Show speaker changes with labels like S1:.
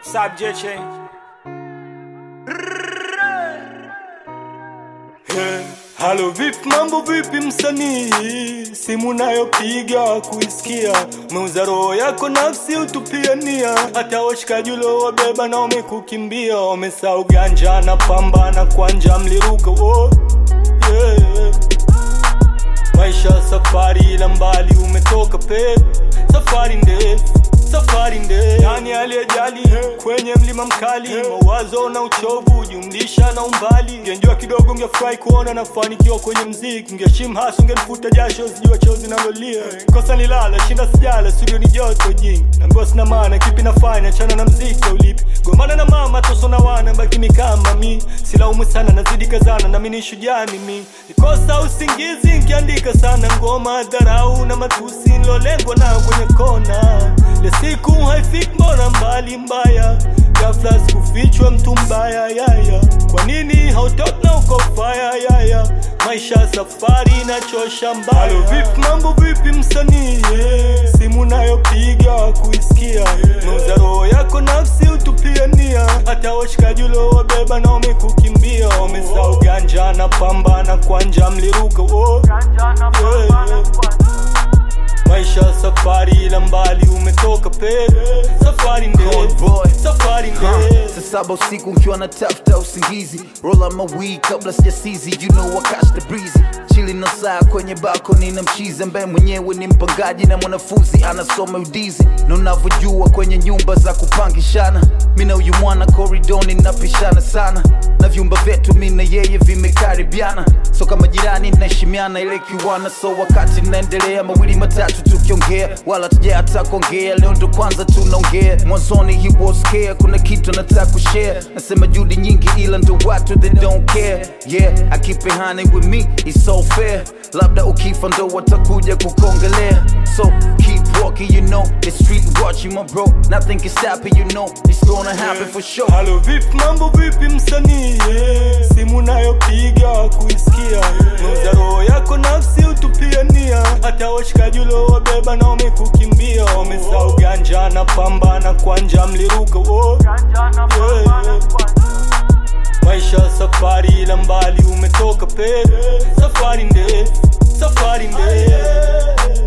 S1: Subject change.
S2: Hey, halo vipi mambo vipi msanii simu nayopiga kuisikia meuza roho yako nafsi utupiania hata washikaji uliowabeba na wamekukimbia wamesahau ganja na pambana kwanja mliruka oh, yeah. maisha safari ila mbali umetoka pe safari ndefu safari ndefu nani aliyejali kwenye mlima mkali mawazo na uchovu jumlisha na umbali ngenjua kidogo ngefurahi kuona nafanikiwa kwenye mziki ngeshim hasa ungenifuta jasho sijua chozi nalolia kosa nilala shinda sijala studio ni joto jingi naambiwa sina maana kipi nafanya chana na mziki ulipi gomana na mama toso na wana baki mikama mi silaumu sana nazidi kazana nami ni shujaa mimi nikosa usingizi nkiandika sana ngoma dharau na matusi nilolengwa nayo kwenye kona le siku haifiki mbona mbali mbaya ghafla sikufichwa mtu mbaya yaya kwa nini hautoki na uko faya yaya maisha safari inachosha mbaya Halo, vipi mambo vipi msanii yeah. simu nayopiga kuisikia meuza roho yako nafsi utupiania hata washikaji uliowabeba na wamekukimbia wamesahau ganja na pambana kwanja mliruka oh. yeah, yeah. maisha safari ila mbali umetoka pe safari
S3: Cold boy.
S2: ndefu safari ndefu
S3: Saa saba usiku nkiwa na tafuta usingizi roll up my weed kabla sijasizi you know I catch the breezy chili na saa kwenye balcony na mchizi ambaye mwenyewe ni mpangaji na mwanafunzi anasoma udizi na unavyojua kwenye nyumba za kupangishana mi na huyu mwana koridoni napishana sana na vyumba vyetu mi na yeye vimekaribiana so kama jirani naheshimiana ile kiwana so wakati naendelea mawili matatu tukiongea wala tuja hata kuongea leo ndo kwanza tunaongea mwanzoni he was scared kuna kitu nataka kushare nasema juhudi nyingi ila ndo watu they don't care yeah I keep it honey with me it's so fair labda ukifa ndo watakuja kukongelea so keep walking you know the street watching my bro nothing can stop it you know it's gonna happen for sure
S2: halo vipi mambo vipi msanii yeah. simu nayopiga kuisikia meuza roho yako nafsi utupiania hata washikaji uliowabeba na wamekukimbia wamesahau ganja na pambana kwanja mliruka oh. yeah, yeah. maisha safari ila mbali umetoka pe safari ndefu safari ndefu